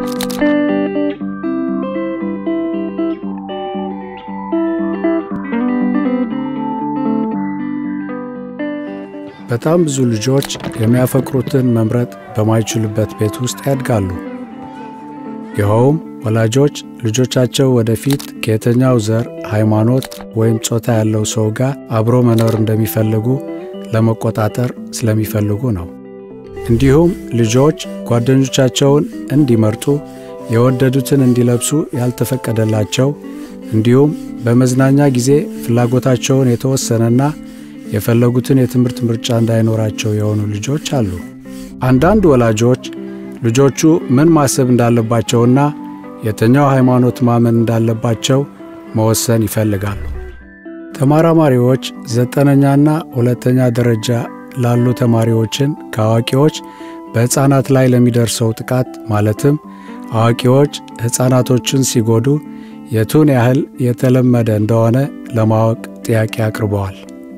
በጣም ብዙ ልጆች የሚያፈቅሩትን መምረጥ በማይችሉበት ቤት ውስጥ ያድጋሉ። ይኸውም ወላጆች ልጆቻቸው ወደፊት ከየትኛው ዘር፣ ሃይማኖት ወይም ጾታ ያለው ሰው ጋር አብሮ መኖር እንደሚፈልጉ ለመቆጣጠር ስለሚፈልጉ ነው። እንዲሁም ልጆች ጓደኞቻቸውን እንዲመርጡ፣ የወደዱትን እንዲለብሱ ያልተፈቀደላቸው እንዲሁም በመዝናኛ ጊዜ ፍላጎታቸውን የተወሰነና የፈለጉትን የትምህርት ምርጫ እንዳይኖራቸው የሆኑ ልጆች አሉ። አንዳንድ ወላጆች ልጆቹ ምን ማሰብ እንዳለባቸውና የትኛው ሃይማኖት ማመን እንዳለባቸው መወሰን ይፈልጋሉ። ተመራማሪዎች ዘጠነኛና ሁለተኛ ደረጃ ላሉ ተማሪዎችን ከአዋቂዎች በሕፃናት ላይ ለሚደርሰው ጥቃት ማለትም አዋቂዎች ሕፃናቶችን ሲጎዱ የቱን ያህል የተለመደ እንደሆነ ለማወቅ ጥያቄ አቅርበዋል።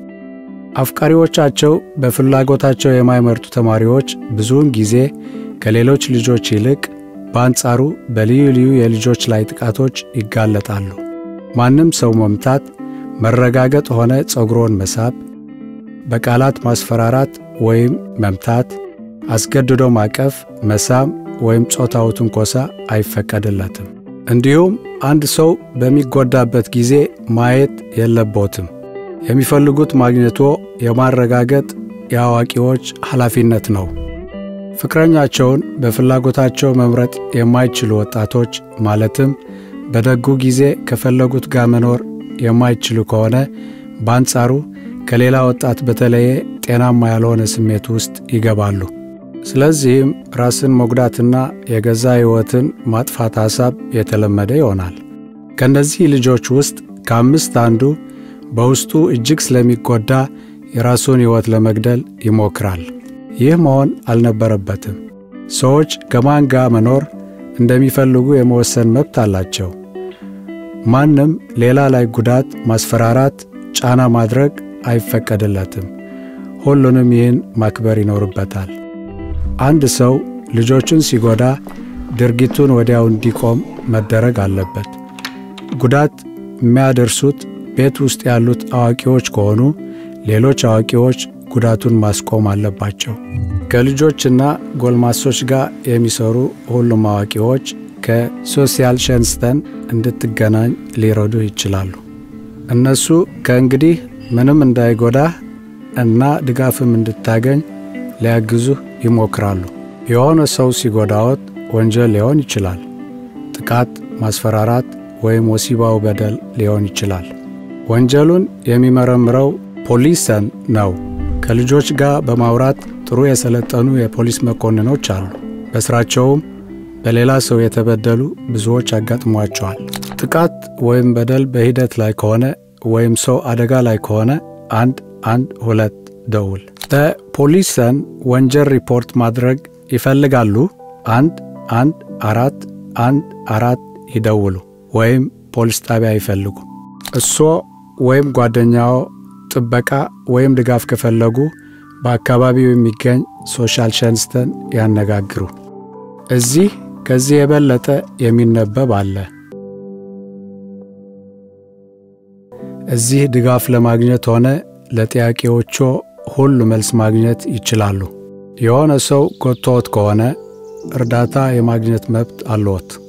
አፍቃሪዎቻቸው በፍላጎታቸው የማይመርጡ ተማሪዎች ብዙውን ጊዜ ከሌሎች ልጆች ይልቅ በአንጻሩ በልዩ ልዩ የልጆች ላይ ጥቃቶች ይጋለጣሉ። ማንም ሰው መምታት፣ መረጋገጥ ሆነ ጸጉሮን መሳብ፣ በቃላት ማስፈራራት ወይም መምታት፣ አስገድዶ ማቀፍ፣ መሳም ወይም ጾታዊ ትንኮሳ አይፈቀድለትም። እንዲሁም አንድ ሰው በሚጎዳበት ጊዜ ማየት የለቦትም። የሚፈልጉት ማግኘቶ የማረጋገጥ የአዋቂዎች ኃላፊነት ነው። ፍቅረኛቸውን በፍላጎታቸው መምረጥ የማይችሉ ወጣቶች ማለትም በደጉ ጊዜ ከፈለጉት ጋር መኖር የማይችሉ ከሆነ በአንጻሩ ከሌላ ወጣት በተለየ ጤናማ ያልሆነ ስሜት ውስጥ ይገባሉ። ስለዚህም ራስን መጉዳትና የገዛ ሕይወትን ማጥፋት ሐሳብ የተለመደ ይሆናል። ከእነዚህ ልጆች ውስጥ ከአምስት አንዱ በውስጡ እጅግ ስለሚጎዳ የራሱን ሕይወት ለመግደል ይሞክራል። ይህ መሆን አልነበረበትም። ሰዎች ከማን ጋር መኖር እንደሚፈልጉ የመወሰን መብት አላቸው። ማንም ሌላ ላይ ጉዳት፣ ማስፈራራት፣ ጫና ማድረግ አይፈቀድለትም። ሁሉንም ይህን ማክበር ይኖርበታል። አንድ ሰው ልጆቹን ሲጎዳ ድርጊቱን ወዲያው እንዲቆም መደረግ አለበት። ጉዳት የሚያደርሱት ቤት ውስጥ ያሉት አዋቂዎች ከሆኑ ሌሎች አዋቂዎች ጉዳቱን ማስቆም አለባቸው። ከልጆችና ጎልማሶች ጋር የሚሰሩ ሁሉም አዋቂዎች ከሶሲያል ሸንስተን እንድትገናኝ ሊረዱ ይችላሉ። እነሱ ከእንግዲህ ምንም እንዳይጎዳህ እና ድጋፍም እንድታገኝ ሊያግዙህ ይሞክራሉ። የሆነ ሰው ሲጎዳዎት ወንጀል ሊሆን ይችላል። ጥቃት፣ ማስፈራራት ወይም ወሲባዊ በደል ሊሆን ይችላል። ወንጀሉን የሚመረምረው ፖሊሰን ነው። ከልጆች ጋር በማውራት ጥሩ የሰለጠኑ የፖሊስ መኮንኖች አሉ። በስራቸውም በሌላ ሰው የተበደሉ ብዙዎች አጋጥሟቸዋል። ጥቃት ወይም በደል በሂደት ላይ ከሆነ ወይም ሰው አደጋ ላይ ከሆነ አንድ አንድ ሁለት ደውል። በፖሊሰን ወንጀል ሪፖርት ማድረግ ይፈልጋሉ? አንድ አንድ አራት አንድ አራት ይደውሉ ወይም ፖሊስ ጣቢያ ይፈልጉ። እሶ ወይም ጓደኛዎ ጥበቃ ወይም ድጋፍ ከፈለጉ በአካባቢው የሚገኝ ሶሻል ሸንስተን ያነጋግሩ። እዚህ ከዚህ የበለጠ የሚነበብ አለ። እዚህ ድጋፍ ለማግኘት ሆነ ለጥያቄዎቹ ሁሉ መልስ ማግኘት ይችላሉ። የሆነ ሰው ጎትቶዎት ከሆነ እርዳታ የማግኘት መብት አለዎት።